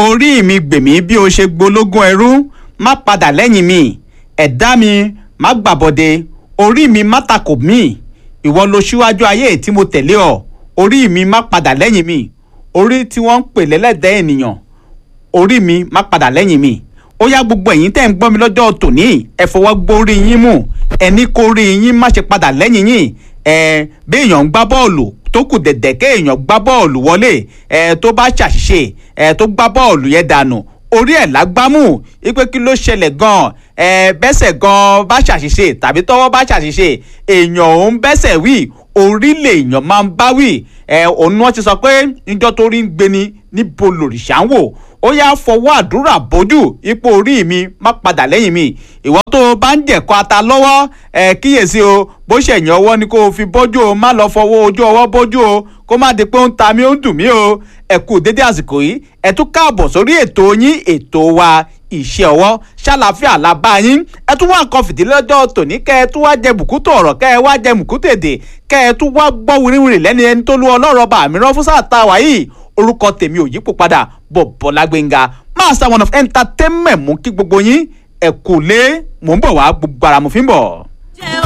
orí mi gbèmí bí o ṣe gbológún ẹrú má padà lẹ́yìn mi ẹ̀dá mi má gbàbọ̀dé orí mi má takò mí ìwọ ló ṣíwájú ayé tí mo tẹ̀lé ọ orí mi má padà lẹ́yìn mi orí tí wọ́n ń pè lẹ́lẹ́dẹ́ ènìyàn orí mi má padà lẹ́yìn mi ó yá gbogbo ẹ̀yin tẹ́ ń gbọ́ mi lọ́jọ́ tòní ẹ fọwọ́ gbórí yín mú ẹni kó rí yín má ṣe padà lẹ́yìn yín ẹ bí èèyàn ń gbá bọ́ọ̀lù tó kù dẹ̀dẹ̀ kéèyàn gbá bọ́ọ̀lù wọlé ẹ tó bá ṣàṣìṣe ẹ tó gbá bọ́ọ̀lù yẹn dànù orí ẹ̀ lágbámú ipe kí ló ṣẹlẹ̀ gan-an ẹ bẹ́sẹ̀ gan-an bá ṣàṣìṣe tàbí tọ́wọ́ bá ṣàṣìṣe èèyàn òun bẹ́sẹ̀ wí orí lèèyàn máa ń bá wí ẹ òun ni wọ́n ti sọ pé níjọ́ tó rí ń gbéni níbo lòrìṣà ń wò ó yá fọwọ́ àdúrà bójú ipò orí mi má padà lẹ́yìn mi ìwọ tó bá ń jẹ̀kọ́ ata lọ́wọ́ ẹ kíyèsí o bó ṣẹ̀yìn ọwọ́ ni kó o fi bójú o má lọ fọwọ́ ojú ọwọ́ bójú o kó má di pé ó ń ta mí ó ń dùn mí o ẹ kú dédé àsìkò yìí ẹ tún káàbọ̀ sórí ètò yín ètò wa iṣẹ́ ọwọ́ ṣàlàfíà la bá yín ẹ tún wá nǹkan fìdílé lọ́jọ́ tòní kẹ́ ẹ tún wá jẹ bùkútù ọ̀rọ̀ kẹ́ ẹ wá jẹ bùkútù èdè kẹ́ ẹ tún wá gbọ́ wìrìwìrì lẹ́ni ẹni tó lu ọlọ́rọ̀ bá mi rán fún sáà tá a wà yìí orúkọ tèmi ò yípo padà Bọ́lá Gbénga master one of entertainment mú kí gbogbo yín ẹ kú lé mò ń bọ̀ wá gbogbo ara mo fi ń bọ̀.